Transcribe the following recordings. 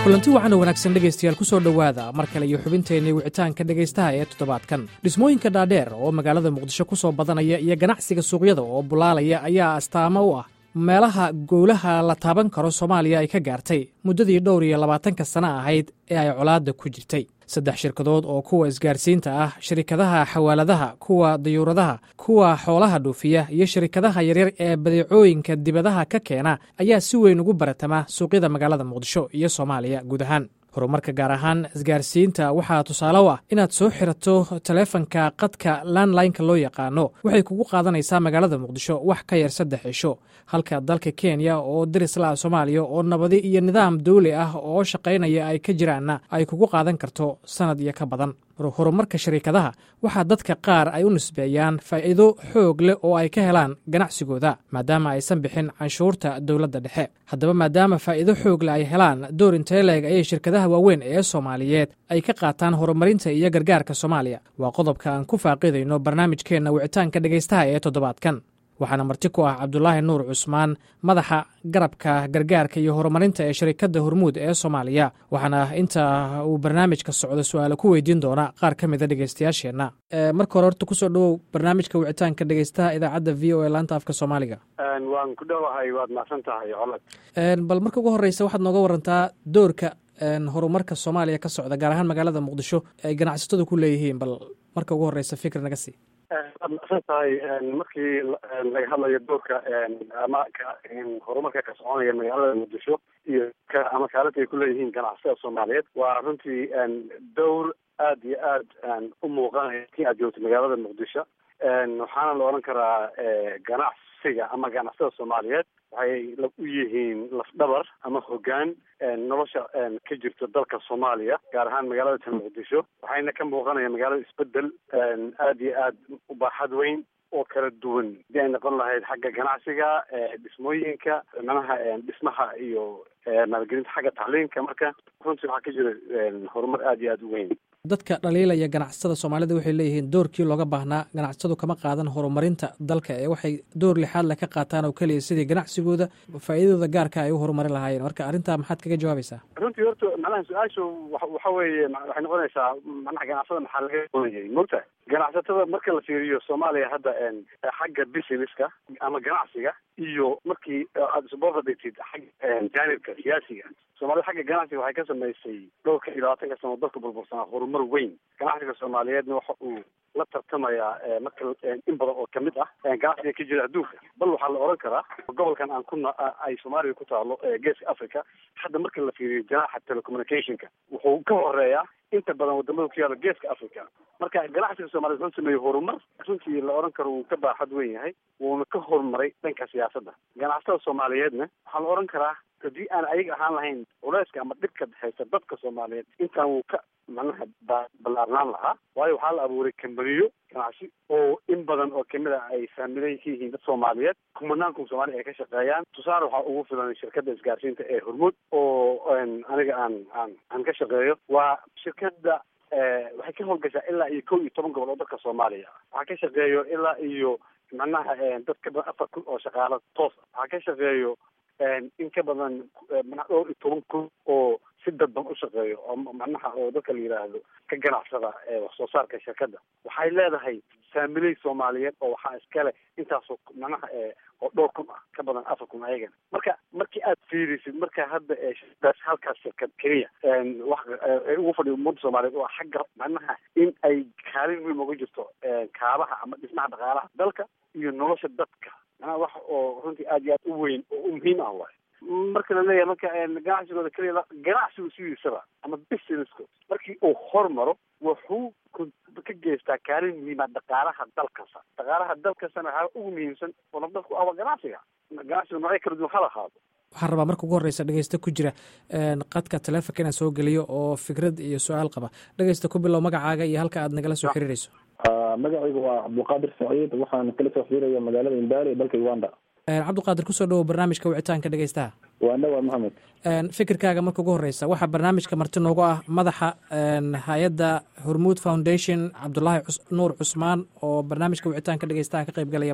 kulanti waxaana wanaagsan dhegaystayaal ku soo dhowaada mar kale iyo xubinteennii wicitaanka dhegaystaha ee toddobaadkan dhismooyinka dhaadheer oo magaalada muqdisho ku soo badanaya iyo ganacsiga suuqyada oo bulaalaya ayaa astaamo u ah meelaha gowlaha la taaban karo soomaaliya ay ka gaartay muddadii dhowr iyo labaatanka sano ahayd ee ay colaadda ku jirtay saddex shirkadood oo kuwa isgaarsiinta ah shirikadaha xawaaladaha kuwa dayuuradaha kuwa xoolaha dhuufiya iyo shirikadaha yaryar ee badeecooyinka dibadaha ka keena ayaa si weyn ugu baratama suuqyada magaalada muqdisho iyo soomaaliya guud ahaan horumarka gaar ahaan isgaarsiinta waxaa tusaale u ah inaad soo xirato taleefanka qadka landlineka loo yaqaano waxay kugu qaadanaysaa magaalada muqdisho wax ka yar saddex cisho halka dalka kenya oo darislaa soomaaliya oo nabadi iyo nidaam dawli ah oo shaqaynaya ay ka jiraanna ay kugu qaadan karto sannad iyo ka badan horumarka shariikadaha waxaa dadka qaar ay u nisbeeyaan faa'iido xoog leh oo ay ka helaan ganacsigooda maadaama aysan bixin canshuurta dowladda dhexe haddaba maadaama faa'iido xoog leh ay helaan door inteeleeg ayay shirkadaha waaweyn ee soomaaliyeed ay ka qaataan horumarinta iyo gargaarka soomaaliya waa qodobka aan ku faaqidayno barnaamijkeenna wicitaanka dhegaystaha ee toddobaadkan waxaana marti ku ah cabdulaahi nuur cusmaan madaxa garabka gargaarka iyo horumarinta ee shirikadda hormuud ee soomaaliya waxaana inta uu barnaamijka socdo su-aalo ku weydiin doona qaar ka mida dhegeystayaasheenna marka hore horta kusoo dhowow barnaamijka wicitaanka dhegeystaha idaacadda v o a laanta afka soomaaliga waan ku dhowahay waad mahadsan tahay colad bal marka ugu horeysa waxaad nooga warantaa doorka horumarka soomaaliya ka socda gaar ahaan magaalada muqdisho ay ganacsatadu ku leeyihiin bal marka ugu horeysa fikir naga sii waad mahadsan tahay markii laga hadlayo doorka ama horumarka ka soconaya magaalada muqdisho iyo ama kaalinta ay kuleeyihiin ganacsatada soomaaliyeed waa runtii dowr aada iyo aad u muuqanaya kii aad joogto magaalada muqdisho waxaana la odhan karaa ganacsiga ama ganacsatada soomaaliyeed waxay u yihiin lafdhabar ama hogaan nolosha ka jirta dalka soomaaliya gaar ahaan magaalada tan muqdisho waxayna ka muuqanaya magaalada isbedel aada iyo aad u baaxad weyn oo kala duwan hadii ay noqon lahayd xagga ganacsiga dhismooyinka manaha dhismaha iyo maalgelinta xagga tacliinka marka runtii waxaa ka jira horumar aada iyo aada u weyn dadka dhaliilaya ganacsatada soomaalida waxay leeyihiin doorkii looga baahnaa ganacsatadu kama qaadan horumarinta dalka ee waxay door lixaad le ka qaataan oo keliya sidii ganacsigooda faa'iidadooda gaarka ay u horumarin lahaayeen marka arrintaa maxaad kaga jawaabaysaa runtii horta macnaha su-aashu waxa weeye waxay noqonaysaa manaha ganacsada maxaa laga doonayay mogta ganacsatada marka la fiiriyo soomaaliya hadda xagga businesska ama ganacsiga iyo markii aada isboorta dhigtid xagga jaanibka siyaasiga soomaalida xagga ganacsiga waxay ka samaysay dhowrka iyo labaatanka sano dalka burbursanaa horumar weyn ganacsiga soomaaliyeedna waxa uu la tartamayaa marka in badan oo kamid ah ganacsiga ka jira adduunka bal waxaa la oran karaa gobolkan aan ku ay soomaaliya ku taalo geeska africa hadda marka la fiiriyo janaaxa telecommunicationka wuxuu ka horeeyaa inta badan wadamada ku yaala geeska africa marka ganacsiga soomaliya wuxuu sameeyey horumar runtii la oran karo wuu ka baaxad weyn yahay wuuna ka horumaray dhanka siyaasadda ganacsatada soomaaliyeedna waxaa la oran karaa haddii aan ayaga ahaan lahayn culeyska ama dhibka haysta dadka soomaaliyeed intaan wuu ka macnaha ballaarnaan lahaa waayo waxaa la abuuray kambaniyo ganacsi oo in badan oo kamid a ay faamilan ka yihiin dad soomaaliyeed kumanaan kun soomaaliya ay ka shaqeeyaan tusaale waxaa ugu filan shirkadda isgaarsiinta ee hormuud oo aniga aan aan aan ka shaqeeyo waa shirkadda waxay ka howlgashaa ilaa iyo kow iyo toban gobol oo dalka soomaaliya waxaa ka shaqeeyo ilaa iyo macnaha dad ka badan afar kun oo shaqaalo toos waxaa ka shaqeeyo in ka badan mana dhowr iyo toban kun oo si dadban u shaqeeyo oo macnaha oo dadka la yidhaahdo ka ganacsada wax soo saarka shirkadda waxay leedahay faamiley soomaaliyeed oo waxaa iskale intaasoo macnaha oo dhowr kun ah ka badan afar kun ayagana marka markii aad fiirisid marka hadda shirkadaas halkaas shirkad keliya wax ay ugu fadhiyo ummadda soomaaliyeed oo xagga macnaha in ay kaalin weyn uga jirto kaabaha ama dhismaha dhaqaalaha dalka iyo nolosha dadka macnaha wax oo runtii aada iyo aad u weyn oo u muhiim ah waay marka la leeyahay marka ganacsigooda keliya ganacsigu sidiisaba ama businessko markii uu hormaro wuxuu ka geystaa kaalin muhiima dhaqaalaha dalkasta dhaqaalaha dalkastana waxaa ugu muhiimsan oo nafdadku aba ganacsiga ganacsiga noocyo kala duwan hala ahaado waxaan rabaa marka ugu horeysa dhegeysta ku jira qadka taleefonka inaan soo geliyo oo fikrad iyo su-aal qaba dhegeysta ku bilow magacaaga iyo halka aad nagala soo xiriireyso magacaygu waa cabdulqaadir saciid waxaan kala soo xiriiraya magaalada imbaali ee dalka uganda cabdiqaadir kusoo dhawow barnaamijka wicitaanka dhegeystaha waa dhawaa maxamed fikirkaaga marka ugu horeysa waxaa barnaamijka marti noogu ah madaxa hay-adda hormuud foundation cabdulaahi nuur cusmaan oo barnaamijka wicitaanka dhegeystaha ka qeyb galaya maanta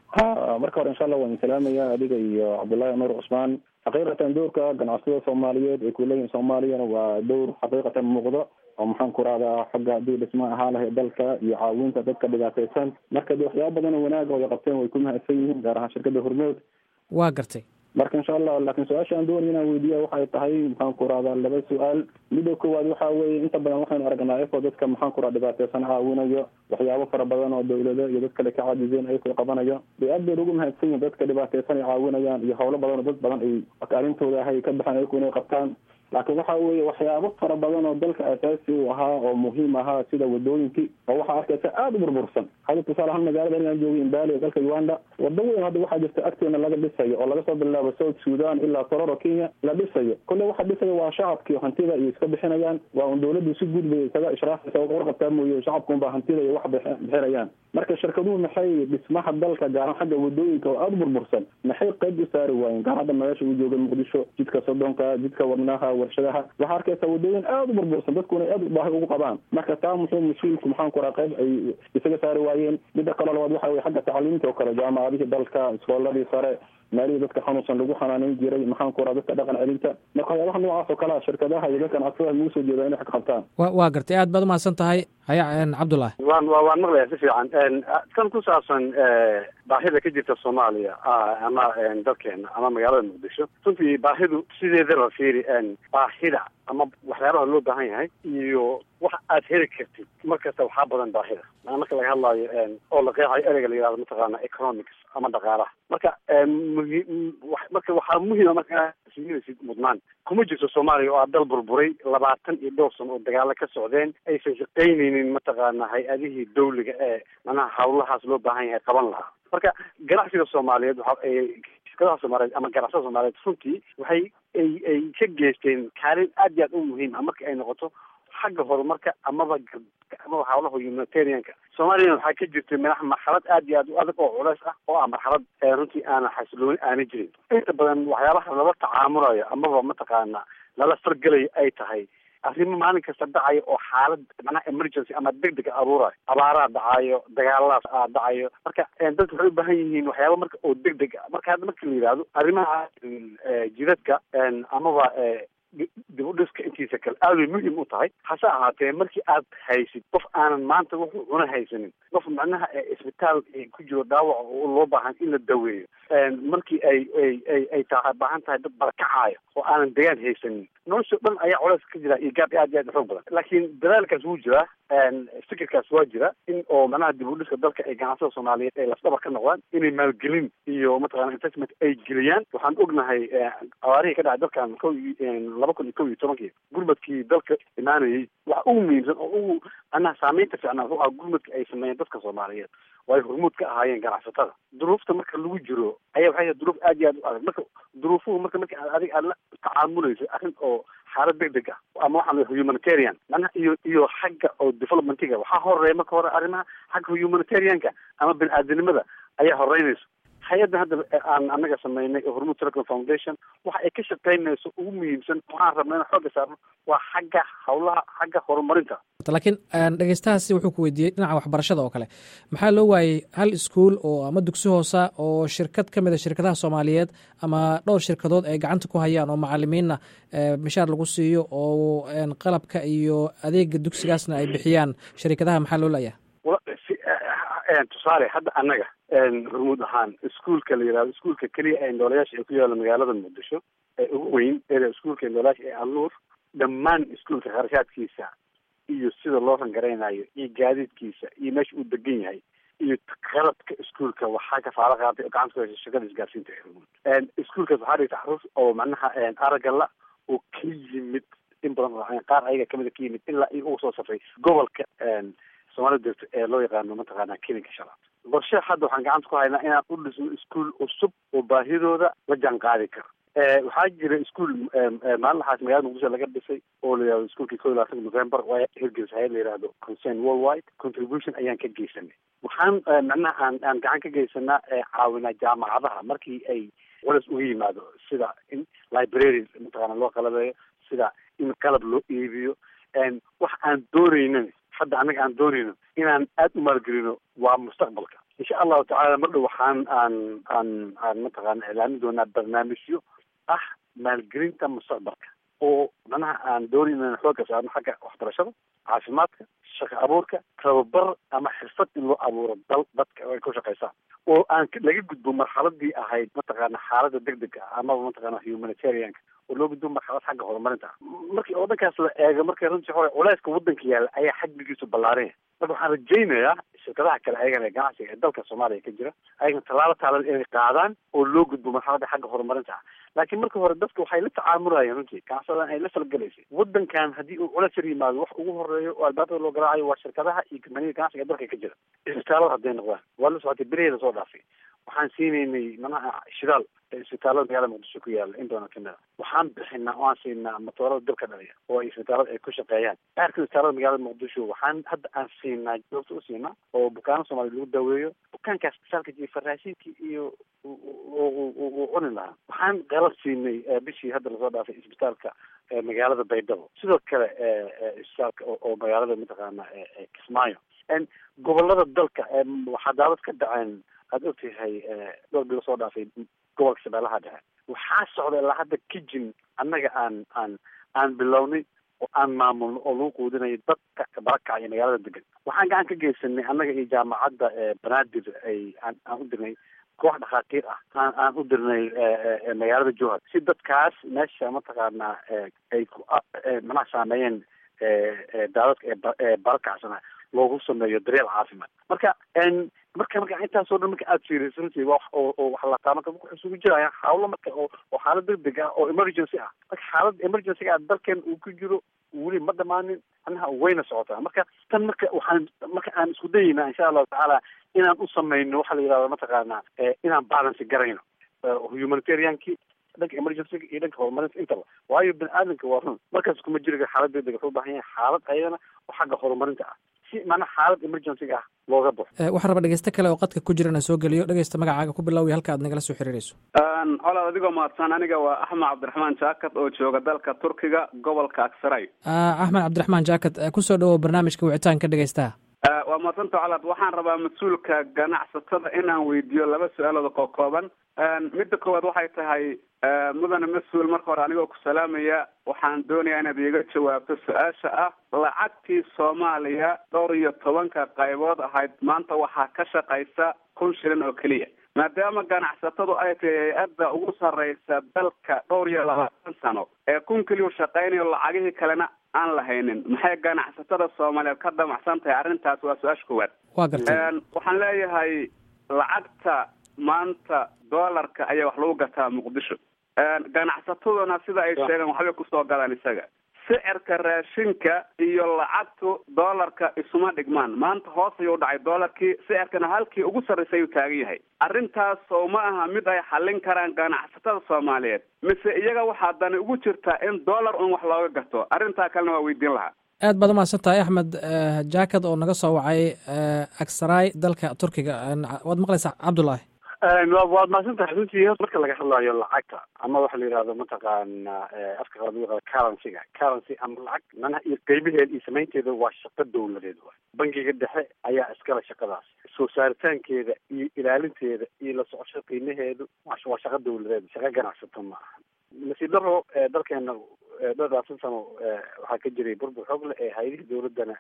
ha marka hore insha allah waan salaamaya adiga iyo cabdullaahi nuur cusmaan xaqiiqatan dowrka ganacsatada soomaaliyeed ay kuleeyihin soomaaliyana waa dowr xaqiiqatan muuqdo oo maxaan ku rahdaa xagga haddii dhisma ahaa lahay dalka iyo caawinta dadka dhibaataysan marka de waxyaaba badan oo wanaag oo ay qabteen way ku mahadsan yihiin gaar ahaan shirkadda hormood waa gartay marka insha allah laakiin su-aasha aan doonay inaan weydiiya waxay tahay maxaan ku rahdaa laba su-aal midda koowaad waxa weeye inta badan waxaynu aragnaa efo dadka maxaan ku raha dhibaateysan caawinayo waxyaabo fara badan oo dawlado iyo dad kale ka caajizeen ayakoo qabanayo de aad bayna ugu mahadsan yihin dadka dhibaateysan ay caawinayaan iyo howlo badan oo dad badan ay arintooda ahay ka baxaan ayaku inay qabtaan laakiin waxa weeye waxyaabo fara badan oo dalka asaasi u ahaa oo muhiim ahaa sida wadooyinkii oo waxaa arkaysa aada u burbursan hadda tusaale ahaan magaalada inaan joogay imbali ee dalka uganda wado weyn hadda waxaa jirta agteena laga dhisayo oo laga soo bilaabo south sudan ilaa tororo kenya la dhisayo kolle waxa dhisaya waa shacabkii hantida iyo iska bixinayaan waa un dawladdu si guud bay isaga ishraafaysa warqabtaa mooye shacabku unbaa hantida iyo wax bixinayaan marka shirkaduhu maxay dhismaha dalka gaaran xagga wadooyinka oo aada u burbursan maxay qayb u saari waayeen gaar hadda meesha uu jooga muqdisho jidka sodonka jidka wadnaha warshadaha waxaa arkaysa wadooyin aada u burbursan dadkuna aad baahi ugu qabaan marka taa muxuu mas-uulku maxaan ku raha qayb ay isaga saari waayeen midda kaloo labaad waxa weye xagga tacliimta oo kale jaamacadihii dalka iskooladii sare meelihii dadka xanuunsan lagu xanaaneyn jiray maxaan ku raha dadka dhaqan celinta marka waxyaabaha noocaas oo kalea shirkadaha iyo dadkan adsada lagu soo jeeda inay xag qabtaan wa waa gartay aad baad umahadsan tahay haya cabdullahi waan wa waan maqlaya si fiican kan ku saabsan baahida ka jirta soomaaliya ama dalkeena ama magaalada muqdisho runtii baahidu sideedaba fiiri baahida ama waxyaabaha loo baahan yahay iyo wax aad heli kartid mar kasta waxaa badan baahida marka laga hadlaayo oo la qeexayo ereyga la yihahdo mataqaana economics ama dhaqaalaha marka muhi marka waxaa muhiima marka inaad siinaysid mudnaan kuma jirto soomaaliya oo aa dal burburay labaatan iyo dhowr sano oo dagaalo ka socdeen aysan shaqaynaynin mataqaana hay-adihii dawliga ee manaha hawlahaas loo baahan yahay qaban lahaa marka ganacsiga soomaaliyeed waxa shirkadaha soomaaliyeed ama ganacsada soomaaliyeed runtii waxay ay ay ka geysteen kaalin aad iyo aad u muhiim ah marka ay noqoto xagga horumarka amaba amaba hawlaha humanitarianka soomaaliyana waxaa ka jirtay madax marxalad aad iyo aad u adag oo culeys ah oo ah marxalad runtii aanan xasilooni aana jirin inta badan waxyaabaha lala tacaamulayo amaba mataqaana lala fargelayo ay tahay arrimo maalin kasta dhacayo oo xaalad macnaha emergency ama deg dega abuurayo abaaraha dhacayo dagaaladaas dhacayo marka dadka waxay u baahan yihiin waxyaaba marka oo deg deg a marka hadda marka la yidhaahdo arrimaha jidadka amaba dib u dhiska intiisa kale aad bay muhiim u tahay hase ahaatee markii aad haysid qof aanan maanta wuxuu cuna haysanin qof macnaha isbitaal ku jiro dhaawac oo loo baahan in la daweeyo markii ay ay ay ay taa baahan tahay dad barakacaayo oo aanan degaan haysanin nolosha dhan ayaa culays ka jira iyo gaab aad iyo aad xoog badan laakiin dadaalkaas wuu jiraa fikirkaas waa jira in oo macnaha dib u dhiska dalka ay ganacsada soomaaliyeed ay lafdhabar ka noqdaan inay maalgelin iyo mataqana investment ay geliyaan waxaan ognahay abaarihii ka dhacay dalkan ko laba kun iyo kow iyo tobankii gurmadkii dalka imaanayay waxa ugu muhiimsan oo ugu macnaha saameynta fiicnaa wuxuu ahaa gurmadka ay sameeyeen dadka soomaaliyeed oo ay hormuud ka ahaayeen ganacsatada duruufta marka lagu jiro ayaa waxay duruuf aad iyo aad u adag marka duruufuhu marka marka aad adiga aad la tacaamulayso arrin oo xaalad deg deg ah ama waxaan humanitarian macnaha iyo iyo xagga oo developmentiga waxaa horeeya marka hore arrimaha xagga humanitarianka ama bini aadanimada ayaa horeynayso hay-adda hadda aan anaga sameynay oo hormuud telecom foundation waxa ay ka shaqeynayso ugu muhiimsan waxaan rabna in xooga saarno waa xagga hawlaha xagga horumarinta laakiin dhegeystahaasi wuxuu ku weydiiyey dhinaca waxbarashada oo kale maxaa loo waayey hal iskuol oo ama dugsi hoosa oo shirkad ka mid a shirkadaha soomaaliyeed ama dhowr shirkadood ay gacanta ku hayaan oo macalimiinna mishaar lagu siiyo oo qalabka iyo adeega dugsigaasna ay bixiyaan shirkadaha maxaa loo laayaha tusaale hadda annaga hormuud ahaan iskuolka la yihahdo iskuolka keliya ee noolayaasha ee ku yaalla magaalada muqdisho ee ugu weyn ee iskuolka noolayaasha ee alnuur dhammaan iskuolka kharashaadkiisa iyo sida loo rangaraynayo iyo gaadiidkiisa iyo meesha uu degan yahay iyo qalabka iskuolka waxaa kafaalo qaaday oo gacanta ku haysa shirkada isgaarsiinta ee hormuud iskuolkaas waxaa dhigta xarus oo macnaha aragala oo ka yimid in badan qaar ayaga kamida ka yimid ilaa iyo ugu soo safray gobolka soomaalida degto ee loo yaqaano mataqaana kelinka shalaad qorshe hadda waxaan gacanta ku haynaa inaan u dhisno iskuol cusub oo baahidooda la jaan qaadi karo waxaa jira iskuol maalinlaxaas magaalada muqdisho laga dhisay oo la yihahdo iskuolkii ko iyo labaatanka november waa hirgelis hay-ad la yihahdo concern worldwide contribution ayaan ka geysanay waxaan macnaha aan aan gacan ka geysanaa caawinaa jaamacadaha markii ay culas uga yimaado sida in library mataqaana loo qalabeeyo sida in qalab loo iibiyo wax aan doonaynin hadda annaga aan doonayno inaan aada u maalgelino waa mustaqbalka insha allahu tacala mar dhow waxaan aan aan aan mataqaana iclaamin doonaa barnaamijyo ah maalgelinta mustaqbalka oo manaha aan doonin inaan xooga saarno xagga waxbarashada caafimaadka shaqo abuurka tababar ama xirfad in loo abuuro dal dadka ay ku shaqaysaan oo aan laga gudbo marxaladii ahayd mataqaana xaalada degdega ah amaba mataqaana humanitarianka oo loo gudbo marxalad xagga horumarinta ah markii oo dhankaas la eego markii runtii hore culeyska waddanka yaalla ayaa xajmigiisu ballaaranya marka waxaan rajaynayaa shirkadaha kale ayagana ee ganacsiga ee dalka soomaaliya ka jira ayagana tallaabo taalan inay qaadaan oo loo gudbo marxaladda xagga horumarinta ah laakiin marka hore dadka waxay la tacaamulayeen runtii ganacsadan ay la falgelaysay waddankan haddii uu culeys yar yimaado wax ugu horeeyo oo albaabada loo garaacayo waa shirkadaha iyo kambaniyada ganacsiga ee dalka ka jira isbitaalada hadday noqdaan waa la socotay beriheeda soo dhaafay waxaan siinaynay manaha shidaal isbitaalada magaalada muqdisho ku yaala in badan kamid a waxaan bixinaa oo aan siinaa matoorada dalka dhaliya oo isbitaalada ay ku shaqeeyaan qaarka isbitaalada magaalada muqdisho waxaan hadda aan siinaa joogto u siinaa oo bukaano soomaaliya lagu daweeyo bukaankaas isbitaalka jiray faraashinkii iyo uu cuni lahaa waxaan qalab siinay bishii hadda lasoo dhaafay isbitaalka magaalada baydhabo sidoo kale isbitaalka oo magaalada mataqaana kismaayo gobolada dalka waxaa daawad ka dhaceen aada ogtahay dhowr bilo soo dhaafay gobolka shabeellaha dhexe waxaa socda ilaa hadda kijin annaga aan aan aan bilownay oo aan maamulno oo lagu quudinayo dadka barakaca iyo magaalada degan waxaan gacan ka geysanay annaga iyo jaamacadda banaadir ay aan aan u dirnay koox dhakhaatiir ah aan aan u dirnay magaalada jowhar si dadkaas meesha mataqaanaa ay ku manaha saameeyeen daadadka ee barakacsana loogu sameeyo daryeel caafimaad marka marka marka intaasoo dhan marka aada fiiriso runtii waa oo oo wax lataa marka wuxuu isugu jiraya hawlo marka oo oo xaalad degdeg ah oo emergency ah marka xaalad emergency ah dalkan uu ku jiro weli ma dhamaanin anaha wayna socotaa marka tan marka waxaan marka aan isku dayeynaa insha allahu tacaala inaan u samayno waxa la yidhahda mataqaana inaan balance garayno humanitariankii dhanka emergencyga iyo dhanka horumarinta intaba waayo bini aadamka waa run markaas kuma jiriga xaalad degdeg wuxuu ubaahan yahay xaalad ayadana oo xagga horumarinta ah si mana xaalad emergencyga ah looga baxo waxaan rabaa dhegeyste kale oo qadka ku jira inaan soo geliyo dhegeysta magacaaga ku bilowya halka aad nagala soo xiriirayso colaad adigoo mahadsan aniga waa axmed cabdiraxmaan jaakat oo jooga dalka turkiga gobolka aksaray axmed cabdiraxmaan jaakat kusoo dhawow barnaamijka wicitaanka dhegeystaha waa mahadsanta colaad waxaan rabaa mas-uulka ganacsatada inaan weydiiyo laba su-aalood oo kooban midda koowaad waxay tahay mudane mas-uul marka hore anigoo ku salaamaya waxaan doonayaa inaad iiga jawaabto su-aasha ah lacagtii soomaaliya dhowr iyo tobanka qaybood ahayd maanta waxaa ka shaqaysa kun shilin oo keliya maadaama ganacsatadu ay tahay hay-adda ugu sarreysa dalka dhowr iyo labaatan sano ee kun keliyu shaqaynayo lacagihii kalena aan lahaynin maxay ganacsatada soomaaliyeed ka damacsan tahay arrintaas waa su-aasha koowaad waa gartay waxaan leeyahay lacagta maanta doolarka ayaa wax lagu gataa muqdisho ganacsataduna sida ay sheegeen waxbay kusoo galaan isaga sicirka raashinka iyo lacagtu doolarka isuma dhigmaan maanta hoos ayuu dhacay doolarkii sicirkana halkii ugu sarraysay ayuu taagan yahay arrintaas oo ma aha mid ay xallin karaan ganacsatada soomaaliyeed mise iyaga waxaa dani ugu jirtaa in doolar un wax looga gato arrintaa kalena waa weydiin lahaa aad baad umahadsan tahay axmed jaakad oo naga soo wacay aksaraay dalka turkiga waad maqlaysaa cabdullaahi waad mahadsan tahay runtii marka laga hadlayo lacagta ama waxa la yidhahdo mataqaana afka qalaad lagu yaqaano currencyga currency ama lacag manaha iyo qeybaheeda iyo samaynteeda waa shaqo dawladeed waay bangiga dhexe ayaa iskale shaqadaas soo saaritaankeeda iyo ilaalinteeda iyo la socosho qiimaheedu waa shaqo dawladeed shaqo ganacsato ma aha nasiib daro dalkeena dhowrlabaatan sano waxaa ka jiray burbur xoog leh ee hay-adihii dawladdana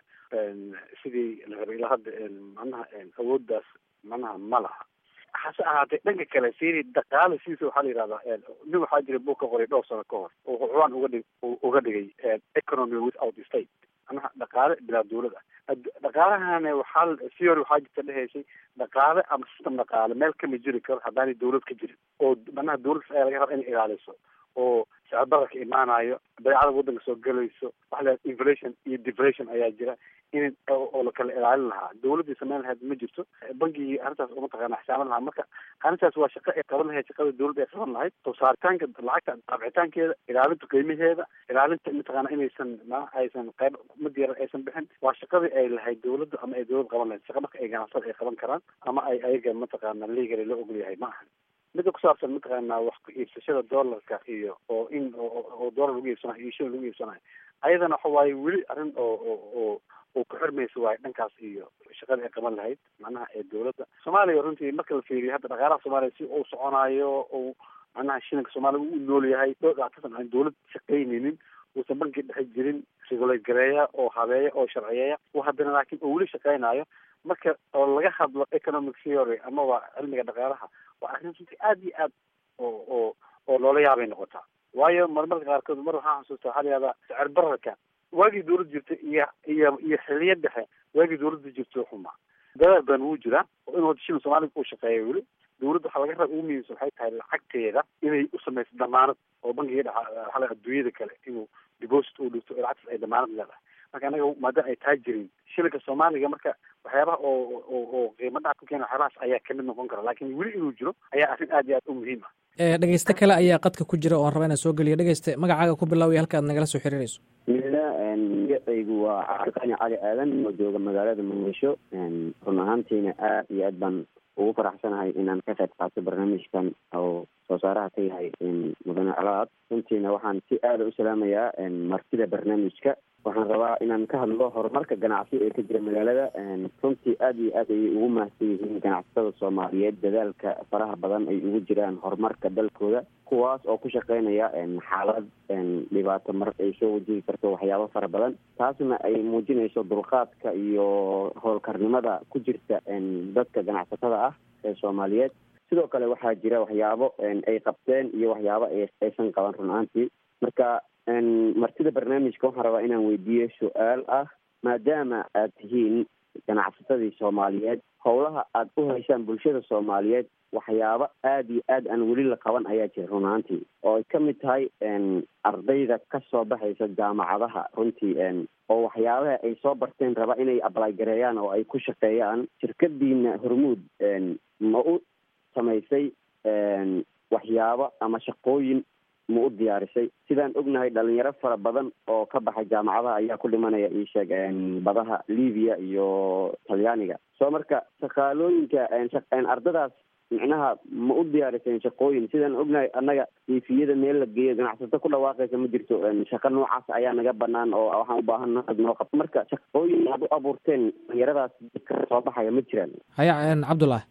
sidii la rabay ilaa hadda manaha awooddaas manaha ma laha hase ahaatee dhanka kale siri dhaqaale sidiisa waxaa la yidhahdaa nin waxaa jira buug ka qoray dhowr sano ka hor oo xucwaan uga dhig uga dhigay economy without state manaha dhaqaale bilaa dawlad ah dhaqaalahana waxaa theory waxaa jirta dhehaysay dhaqaale ama system dhaqaale meel kama jiri karo haddaanay dawlad ka jirin oo manaha dawladdas ayaa laga raba inay ilaaliso oo sicirbararka imaanayo badeecada waddanka soo gelayso waxa la inflation iyo deflation ayaa jira in oo la kala ilaalin lahaa dawladdii samayn lahayd ma jirto bangigii arrintaas oo mataqaana xisaaban lahaa marka arrintaas waa shaqo ay qaban lahayd shaqada dawladda ay qaban lahayd soo saaritaanka lacagta daabcitaankeeda ilaalinta qiimaheeda ilaalinta mataqaana inaysan ma aysan qayb mid yar aysan bixin waa shaqadii ay lahayd dawladda ama ay dawlad qaban lahayd shaqa marka ay ganacsada ay qaban karaan ama ay ayaga mataqaana legally loo ogol yahay ma ahan midda ku saabsan mataqaana wax ku iibsashada doolarka iyo oo in oo doolar lagu iibsanayo iyo shilin lagu iibsanayo ayadana waxa waaye weli arrin oo oo oo oo ku xirmaysa waayo dhankaas iyo shaqada ay qaban lahayd macnaha ee dawladda soomaaliya runtii marka la fiiriyo hadda dhaqaalaha soomaaliya si uu soconaayo oo macnaha shilinka soomaaliya u nool yahay dhowr dhactasan aan dawlad shaqaynaynin uusan banki dhexe jirin regulate gareeya oo habeeya oo sharciyeeya oo haddana laakiin oo weli shaqaynayo marka oo laga hadlo economic theory amaba cilmiga dhaqaalaha waa arrin runtii aada iyo aad oo oo oo loola yaabay noqotaa waayo marmarka qaarkood mar waxaan xasuustaa waxaa la yihahdaa sicir bararka waagii dawladda jirta iyo iyo iyo xiliya dhexe waagii dawladda jirta xumaa dadaal badan wuu jiraa oo in wada shilin soomaaliga uu shaqeeya weli dawladda waxaa laga raba ugu muhiimsan waxay tahay lacagteeda inay u samayso damaanad oo bankiga dhexa waxaa la adduunyada kale inuu deposit uu dhigto lacagtaas ay damaanad leedahay marka anaga maadaama ay taa jirin shilinka soomaaliga marka waxyaabaha oo oo oo qiimo dhac ku keena waxyaabahaas ayaa kamid noqon kara laakiin weli inuu jiro ayaa arrin aad iyo aad u muhiim ah dhegeyste kale ayaa qadka ku jira oon raba inaan soo geliyo dhegeyste magacaaga ku bilaawaya halka aad nagala soo xiriirayso bismillah magacaygu waa cabdiqani cali aadan oo jooga magaalada muqdisho run ahaantiina aad iyo aad baan ugu faraxsanahay inaan ka qayb qaato barnaamijkan oo soo saaraha ka yahay mudane colaad runtiina waxaan si aada u salaamayaa martida barnaamijka waxaan rabaa inaan ka hadlo horumarka ganacsi ee ka jira magaalada runtii aada iyo aad ayay ugu mahadsan yihiin ganacsatada soomaaliyeed dadaalka faraha badan ay ugu jiraan horumarka dalkooda kuwaas oo ku shaqeynaya xaalad dhibaato mar ay soo wajihi karto waxyaabo fara badan taasna ay muujinayso dulqaadka iyo howlkarnimada ku jirta dadka ganacsatada ah ee soomaaliyeed sidoo kale waxaa jira waxyaabo ay qabteen iyo waxyaabo aysan qaban run ahaantii marka martida barnaamijka waxaan rabaa inaan weydiiyo su-aal ah maadaama aad tihiin ganacsatadii soomaaliyeed howlaha aada u haysaan bulshada soomaaliyeed waxyaabo aada iyo aad aan weli la qaban ayaa jira run ahaantii oo ay ka mid tahay ardayda ka soo baxaysa jaamacadaha runtii oo waxyaabaha ay soo barteen raba inay ablay gareeyaan oo ay ku shaqeeyaan shirkadiina hormuud ma u samaysay waxyaabo ama shaqooyin ma u diyaarisay sidaan ognahay dhalinyaro fara badan oo ka baxay jaamacadaha ayaa ku dhimanaya iisheeg badaha libiya iyo talyaaniga soo marka shaqaalooyinka ardadaas micnaha ma u diyaariseen shaqooyin sidaan ognahay annaga ifiyada meel la geeyo ganacsato ku dhawaaqaysa ma jirto shaqo noocaas ayaa naga banaan oo waxaan u baahana noo qabto marka shaqooyin aad u abuurteen dhalinyaradaas ka soo baxaya ma jiraan haya cabdullah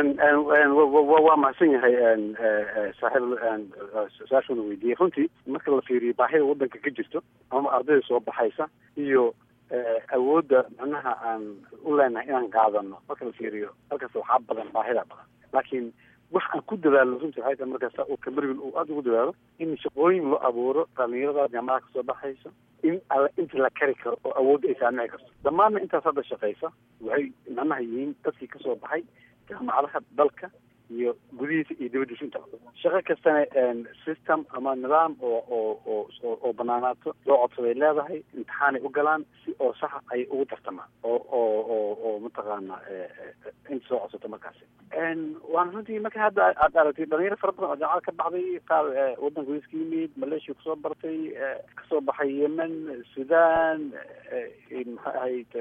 waa mahadsan yahay saaxiib su-aashuna weydiiyey runtii marka la fiiriyo baahida wadanka ka jirto ama ardayda soo baxaysa iyo awoodda macnaha aan u leenahay inaan qaadano marka la fiiriyo halkaas waxaa badan baahida badan laakiin wax aan ku dadaalo runtii waxay tahay markaas uu kamarigin uu aada ugu dadaalo in shaqooyin loo abuuro dhalinyarada jaamacada kasoo baxaysa in alla inta la kari karo oo awoodda ay saamici karto dhammaanna intaas hadda shaqaysa waxay macnaha yihiin dadkii kasoo baxay jaamacadaha dalka iyo gudihiisa iyo dibadiisa intaba shaqo kastana system ama nidaam oo oo oo oo banaanaato loo codsaday leedahay imtixaanay u galaan si oo saxa ay ugu tartamaan oo oo oo oo mataqaana inta soo codsato markaasi waana runtii marka hadda aad aragtay dhalinyaro fara badan oo jaamacada ka baxday qaar waddanka wais ka yimid malaysia kusoo bartay kasoo baxay yemen sudan maxay ahayd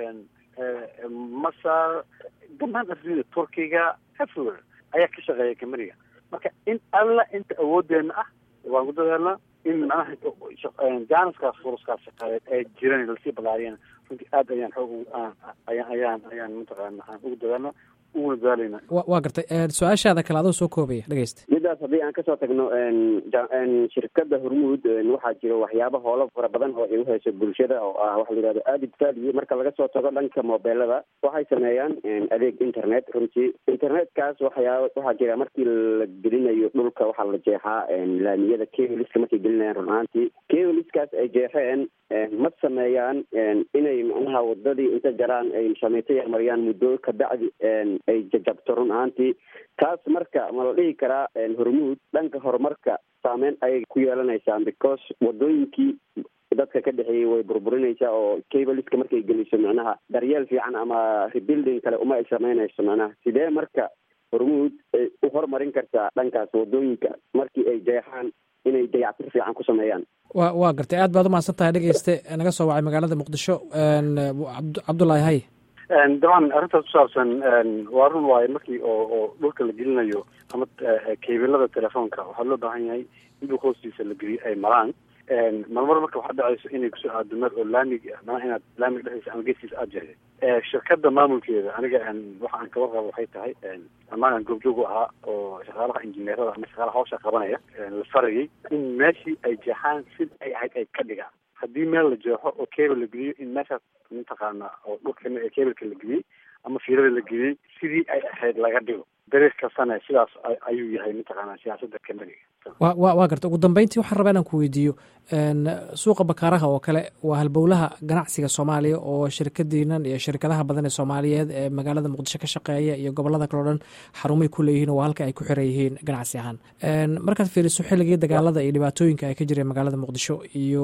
masar dhammaan afrida turkiga everywhere ayaa ka shaqeeya kameriga marka in alla inta awoodeena ah waan ku dadaalnaa in manaha jaaniskaas furuskaas shaqeeyeed ee jiran lasii balaariyana runtii aad ayaan xoog ayaan ayaan ayaan mataqaana aan ugu dadaalna uguna dadaalayna waa gartay su-aashaada kale adoo soo koobaya dhegeysta midaas haddii aan kasoo tagno shirkada hormuud waxaa jira waxyaaba hoola fara badan oo ay uhayso bulshada oo ah waxa la yihahdo added value marka laga soo tago dhanka mobeelada waxay sameeyaan adeeg internet runtii internetkaas waxyaaba waxaa jira markii la gelinayo dhulka waxaa la jeexaa laamiyada keliska markay gelinayaan run ahaantii keliskaas ay jeexeen ma sameeyaan inay macnaha wadadii inta jaraan ay samayto yarmariyaan muddo kabacdi ay jajabto run ahaantii taas marka ma la dhihi karaa hormuud dhanka horumarka saameyn ayay ku yeelanaysaan because wadooyinkii dadka ka dhexeeyey way burburinaysaa oo cabaliska markay geliso macnaha daryeel fiican ama rebuilding kale uma ay samaynayso macnaha sidee marka hormuud u horumarin kartaa dhankaas wadooyinka markii ay jeexaan inay dayactir fiican ku sameeyaan wa waa gartay aad baad umahadsan tahay dhegeyste naga soo wacay magaalada muqdisho cabdullaahi hay dabcan arrintaas kusaabsan waa run waaye markii oo oo dhulka la gelinayo ama kebilada telefoonka waxaa loo baahan yahay in dhulka hoostiisa la geliyo ay maraan marmar marka waxaa dhacayso inay kusoo aado meel oo laamig mana inaad laamiga dhexdiisa ama geeskiisa aada jeeday shirkada maamulkeeda aniga waxa aan kaga qabo waxay tahay amaan aan goobjoog u ahaa oo shaqaalaha injineerada ama shaqaalaha hawsha qabanaya la farayay in meeshii ay jeexaan sid ay ahayd ay ka dhigaan haddii meel la jeexo oo cable la geliyo in meeshaas mataqaana oo dhulka cableka la geliyey ama fiirada la geliyey sidii ay ahayd laga dhigo dariiq kastana sidaas ayuu yahay mataqaana siyaasada kamaliga wa wa waa garta ugu dambeyntii waxaan rabaa inaan ku weydiiyo suuqa bakaaraha oo kale waa halbowlaha ganacsiga soomaaliya oo shirkadiinan iyo shirkadaha badan ee soomaaliyeed ee magaalada muqdisho ka shaqeeya iyo gobolada kale o dhan xarumay ku leeyihiin oo halka ay ku xiran yihiin ganacsi ahaan markaad fiiriso xilligii dagaalada iyo dhibaatooyinka ay ka jireen magaalada muqdisho iyo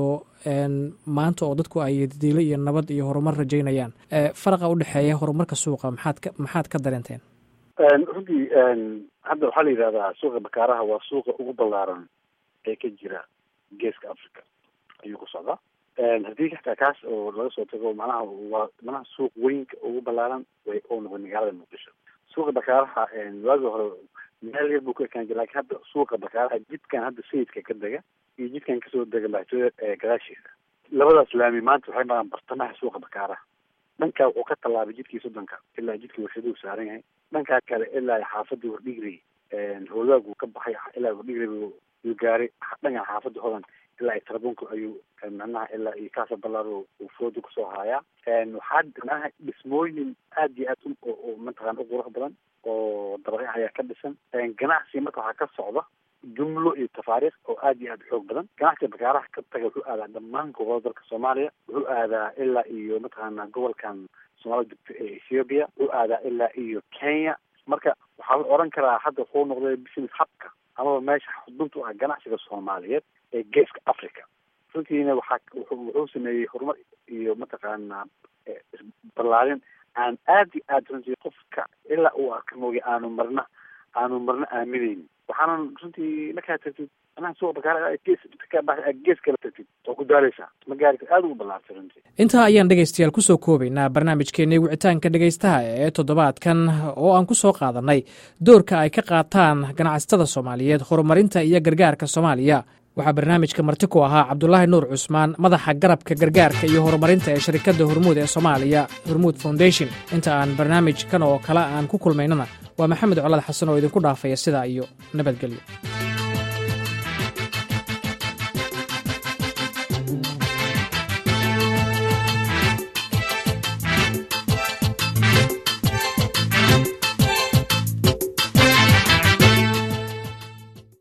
maanta oo dadku ay diilo iyo nabad iyo horumar rajaynayaan faraqa udhexeeya horumarka suuqa maxaad ka maxaad ka dareenteen runtii hadda waxaa la yidhahdaa suuqa bakaaraha waa suuqa ugu ballaaran ee ka jira geeska africa ayuu ku socdaa haddii xataa kaas oo laga soo tago manaha waa manaha suuq weynka ugu ballaaran way oo noqday magaalada muqdisho suuqa bakaaraha waagi hore meel yar buu ka ekaan jira lakin hadda suuqa bakaaraha jidkan hadda sayidka ka dega iyo jidkan kasoo dega madaxtooyada ee gadaashiisa labadaas laami maanta waxay maraan bartamaha suuqa bakaaraha dhankaa wuxuu ka tallaabay jidkii soddonka ilaa jidkii warshaduhu saaran yahay dhankaa kale ilaa xaafadii wardhigri hoogaag uu ka baxay ilaa wardhigri uu gaaray dhankan xaafadii hodan ilaa ay tarbunka ayuu macnaha ilaa iyo kaasa ballaar uu fooda kusoo haayaa waxaa macnaha dhismooyin aad iyo aad oo mataqana u qurux badan oo dabaqyo ayaa ka dhisan ganacsi marka waxaa ka socda jumlo iyo tafaariikh oo aad iyo aad xoog badan ganacsiga bakaaraha ka taga wuxuu aadaa dhammaan gobolada dalka soomaaliya wuxuu aadaa ilaa iyo mataqaana gobolkan soomaalida degto ee ethiopia wuxuu aadaa ilaa iyo kenya marka waxaa la oran karaa hadda wuxuu noqday business habka amaba meesha xudunta u ah ganacsiga soomaaliyeed ee geeska africa runtiina waxaa wuxuu sameeyey horumar iyo mataqaana ballaarin aan aad iyo aad runtii qofka ilaa uu arka mooge aanu marna aanu marna aaminaynin waxaanan runtii markaa tagtid anaha suuqa bakaara gees gees kala tagtid oo ku daaleysaa ma gaari aad ugu ballaartay runtii intaa ayaan dhegaystayaal kusoo koobaynaa barnaamijkeennii wicitaanka dhegaystaha ee toddobaadkan oo aan ku soo qaadannay doorka ay ka qaataan ganacsatada soomaaliyeed horumarinta iyo gargaarka soomaaliya waxaa barnaamijka marti ku ahaa cabdulaahi nuur cusmaan madaxa garabka gargaarka iyo horumarinta ee shirkadda hormuud ee soomaaliya hormuud foundation inta aan barnaamijkan oo kale aan ku kulmaynana waa maxamed colad xasan oo idinku dhaafaya sidaa iyo nabadgelyo